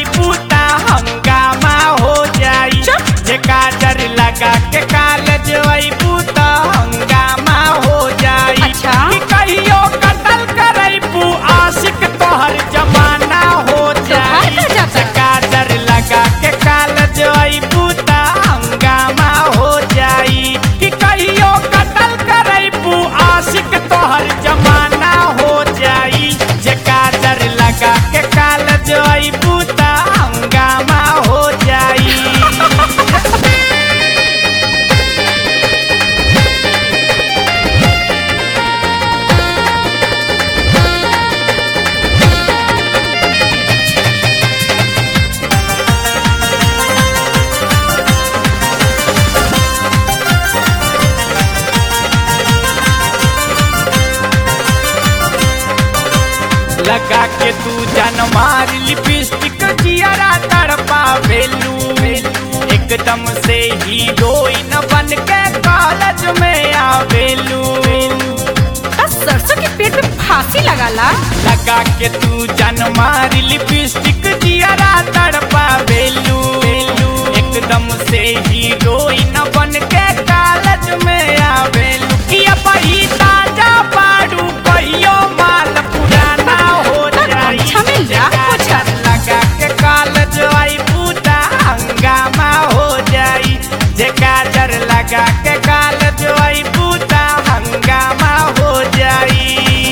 जवाई बूता हंगामा हो जाई जे काजर लगा के काल जवाई बूता हंगामा हो जाई अच्छा। कि कहियो कतल करई पू आशिक तोहर जमाना हो जाई का जाता? जे काजर लगा के काल जवाई बूता हंगामा हो जाई कि कहियो कतल करई पू आशिक तोहर जमाना हो जाई जे काजर लगा के काल जवाई बूता हंगामा हो जाई लगा के तू जन मार लिपस्टिक जियरा तड़पा वेलू एकदम से हीरोइन बन के कॉलेज में आवेलू बस सरसों के पेट में फांसी लगाला लगा के तू जन मार लिपस्टिक जियरा तड़पा वेलू एकदम से हीरोइन बन के कॉलेज में आवेलू कि अब ही ताजा पाड़ू कहियो माल पुराना हो जाई अच्छा मिल जा, पूछा। लगा के कॉलेज आई बूटा हंगामा हो जाई जे काजर लगा के कॉलेज आई बूटा हंगामा हो जाई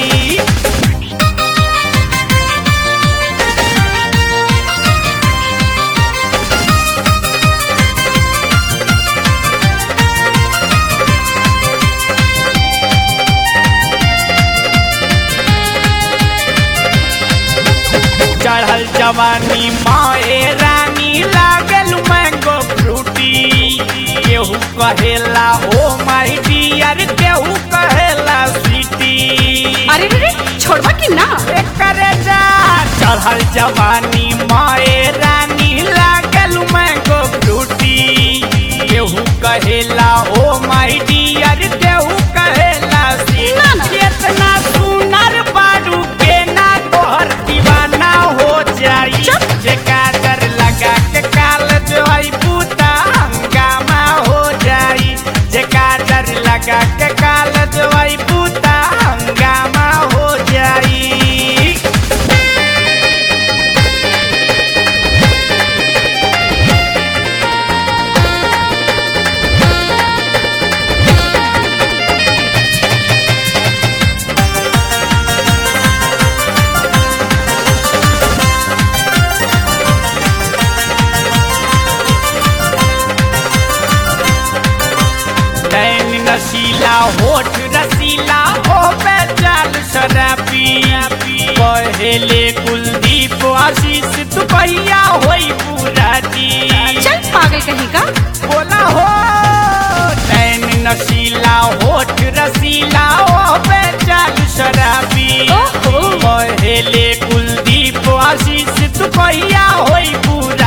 चढ़ल जवानी माए रानी लागल मैंगो फ्रूटी केहू कहेला ओ माई डियर केहू कहेला स्वीटी अरे रे रे छोड़वा कि ना करे जा चढ़ल जवानी माए रानी लागल मैंगो फ्रूटी केहू कहेला ओ माई डियर केहू कहेला स्वीटी ना, ना। केतना सुनर बारू के ना तोहर दीवाना हो जाई चुप। जे काजर लगा के काल जोई बूता हंगामा हो जाई जे काजर लगा के काल जोई बूता हंगामा हो जाई नैन नशीला होठ रसीला हो चाल शराबी पहले कुलदीप आशीष दुपहिया होई पूरा दी चल पागल कहीं का बोला हो नैन नशीला होठ रसीला हो चाल शराबी ओहो। पहले कुलदीप आशीष दुपहिया होई पूरा